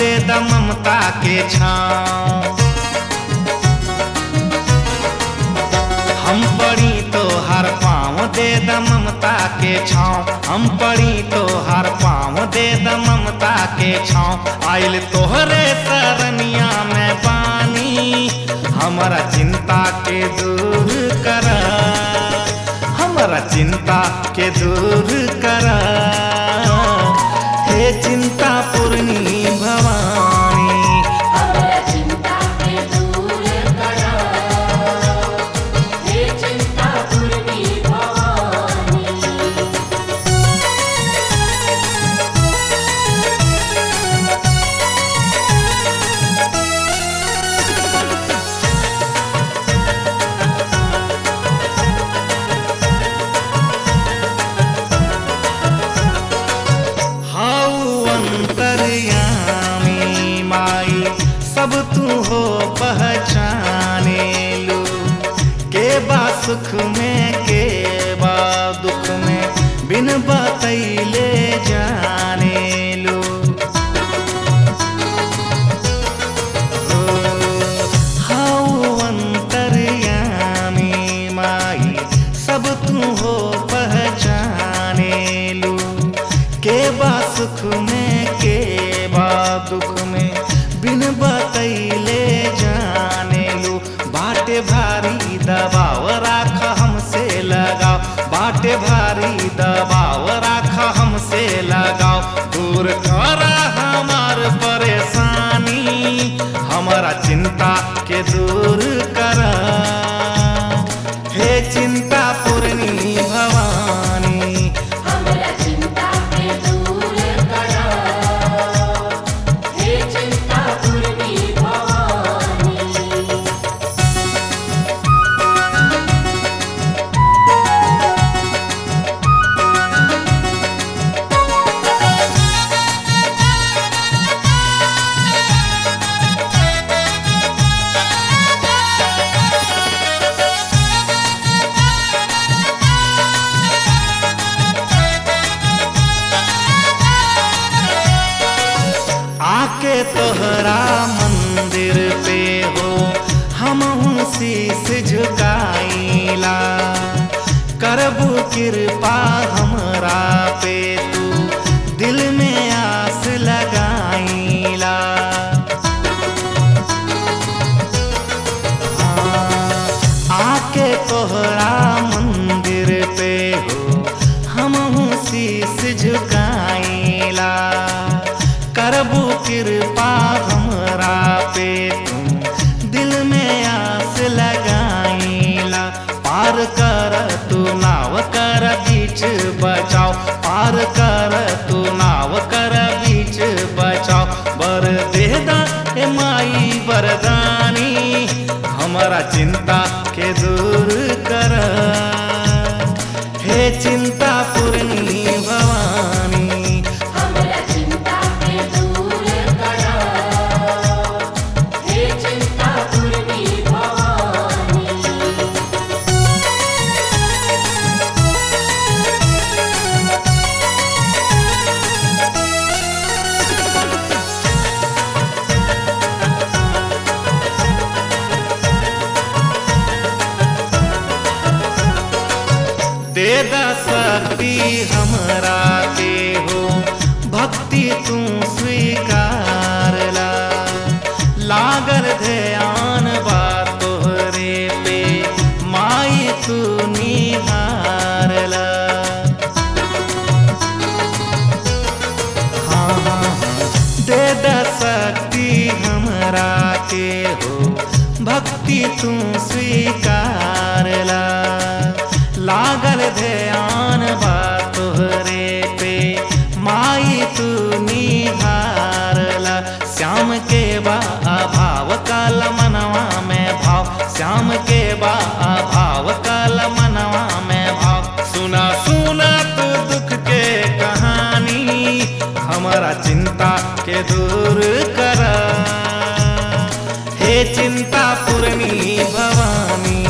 दे द ममता के छाँव हम पड़ी तो हर पाँव दे द ममता के छाँव हम पड़ी तो हर पाँव दे द ममता के छाँव आइल तोहरे सरनिया में पानी हमारा चिंता के दूर कर हमारा चिंता के दूर कर हे चिंता पूर्णी भवानी हमरा चिंता के दूर करा हे चिंता पूर्णी भवानी हाउ अंतर्यामी माई सब तू हो पहचाने लो के बा सुख में के बा दुख में बिन बतैले जाने लो हाउ अंतर्यामी माई सब तू हो पहचाने लू के बा सुख में के बा दुख में बिन बतैले जाने लू बाटे भारी दबाव राख हमसे लगाओ बाटे भारी दबाव राख हमसे लगाओ दूर कर हमार परेशानी हमारा चिंता के दूर कर हे चिंता पूर्णी भवानी हमरा चिंता के दूर करा हे चिंता पूर्णी भवानी आके तोहरा मंदिर पे हो हम शीस झुकाईला करबू कृपा हमरा पे तू दिल में आस लगाईला आके तोहरा मंदिर पे हो हम शीस झुकाईला करबू कृपा हमरा पे तुम दिल में आस लगाईला पार कर तू नाव कर बीच बचाओ पार कर तू नाव कर बीच बचाओ बर देदा ए माई वरदानी हमारा चिंता के दूर कर हे चिंता पूर्णी भवानी हमरा चिंता के दूर करा हे चिंता पूर्णी भवानी दे दा शक्ति हमरा के हो भक्ति तू स्वीकार ला लागल ध्यान बा तोहरे पे माई तू निहार ला हाँ, हाँ, हाँ, दे दा शक्ति हमरा के हो भक्ति तू स्वीकार ला लागल ध्यान बा तोहरे पे माई तू निहारला श्याम के बा अभाव काल मनवा में भाव श्याम के बा अभाव काल मनवा में भाव सुना सुना तू दुख के कहानी हमारा चिंता के दूर कर हे चिंता पूर्णी भवानी